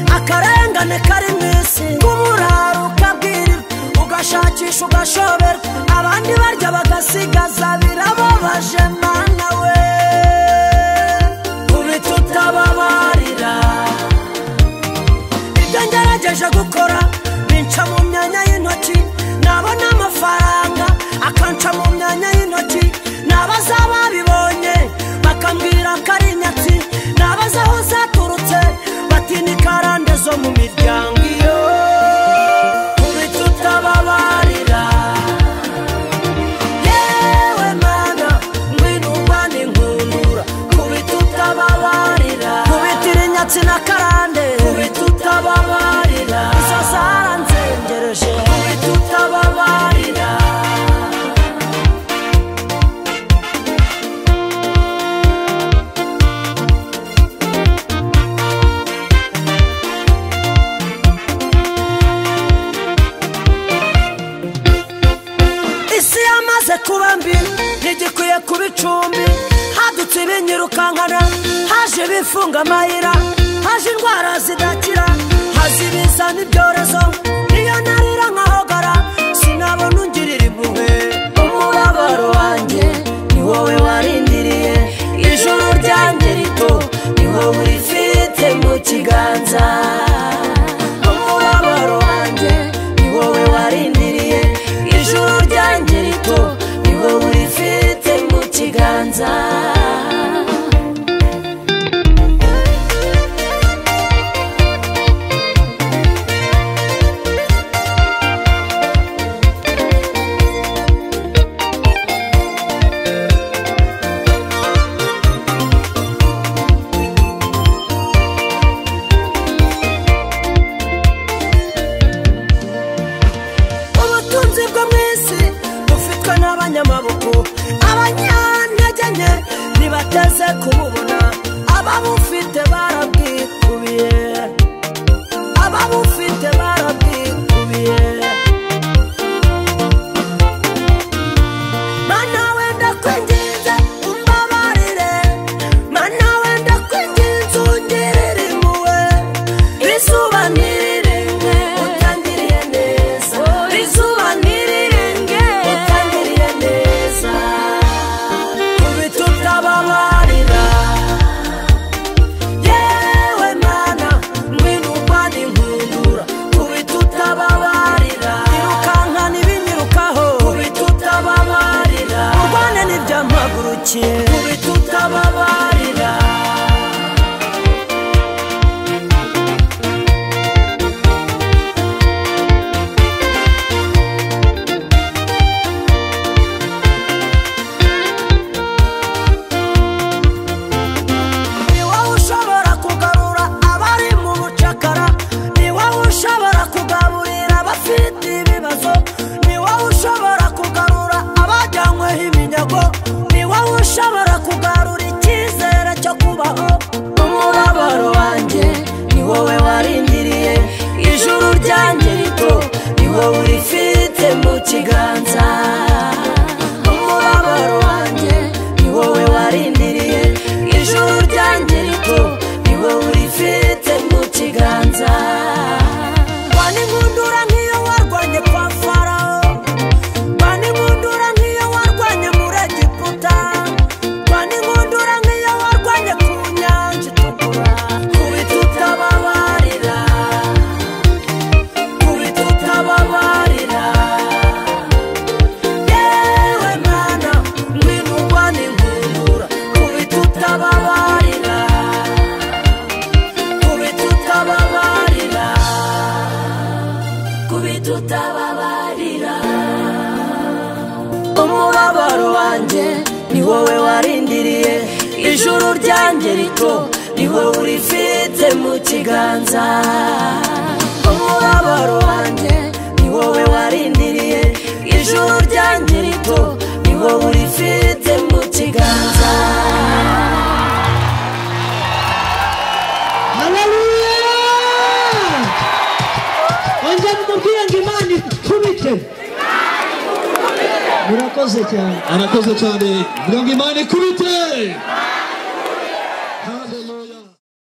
akarengane kari mu isi nk'uburaro ukabwirirwa ugashakisha ugashoberwa abandi barya bagasigaza birababaje mana we ubi tutababarira ibyo ngerageje gukora binca mu myanya y'intoki nabona amafaranga akanca mu myanya y'intoki nabaza babibonye bakambwira ko ari nyatsi nabaza aho zaturutse batinya karande zo mu miryango iyo ubi tutababarira yewe mana ngwino urwane inkundura kubita utababarira kubitira inyatsi na karande kubita utababarira izo zaranzengereje kubita utababarira isi yamaze kuba mbi ntigikwiye kuba icumbi hadutse ibinyirukankana haje ibifunga amayira haje indwara zidakira haje ibizana ibyorezo niyo narira nkahogara sinabona ungirira impuhwe umubabaro wanjye ni wowe warindiriye ijoro ryanjye rito ni wowe urifite mu kiganza umubabaro wanjye ni wowe warindiriye ijuru ryanjye rito ni wowe urifite mu kiganza ubutunzi bwo mu isi bufitwe n'abanyamaboko abanyantege nke ntibateze kububona ababufite barabwikubiye ababufite barabwikubiye mana wenda kwinginze umbabarire mana wenda kwinginze ungirire impuhwe izuba ntirirenge utangiriye neza izuba ntirirenge utangiriye neza kubita utababarira yewe mana ngwino urwane inkundura kubita utababarira irukankana ibinyirukaho kubita utababarira urwane n'ibyampagurukiye kubita utababarira ni wowe ushobora kugarura abari mu bucakara ni wowe ushobora kugaburira abafite ibibazo ni wowe ushobora kugarura abajyanyweho iminyago ni wowe ushobora kugarura icyizere cyo kubaho umubabaro wanjye ni wowe warindiriye ijuru ryanjye rito ni wowe urifite mu kiganza umubabaro wanjye ni wowe warindiriye ijuru ryanjye rito ni wowe urifite mu kiganza wana inkundura nk'iyo warwanye kwa farawo wana inkundura nk'iyo warwanye muri egiputa wana inkundura nk'iyo warwanye ku nyanja itukura kubita utababarira kubita utababarira yewe mana ngwino urwane inkundura kubita utababarira kubita utababarira kubita utababarira umubabaro wanjye ni wowe warindiriye ijuru ryanjye rito ni wowe urifite mu kiganza umubabaro wanjye ni wowe warindiriye ijuru ryanjye rito ni wowe urifite mu kiganza haleluya ongera umubwire ngo imana ikubite murakoze cyane arakoze cyane vuga ngo imana ikubite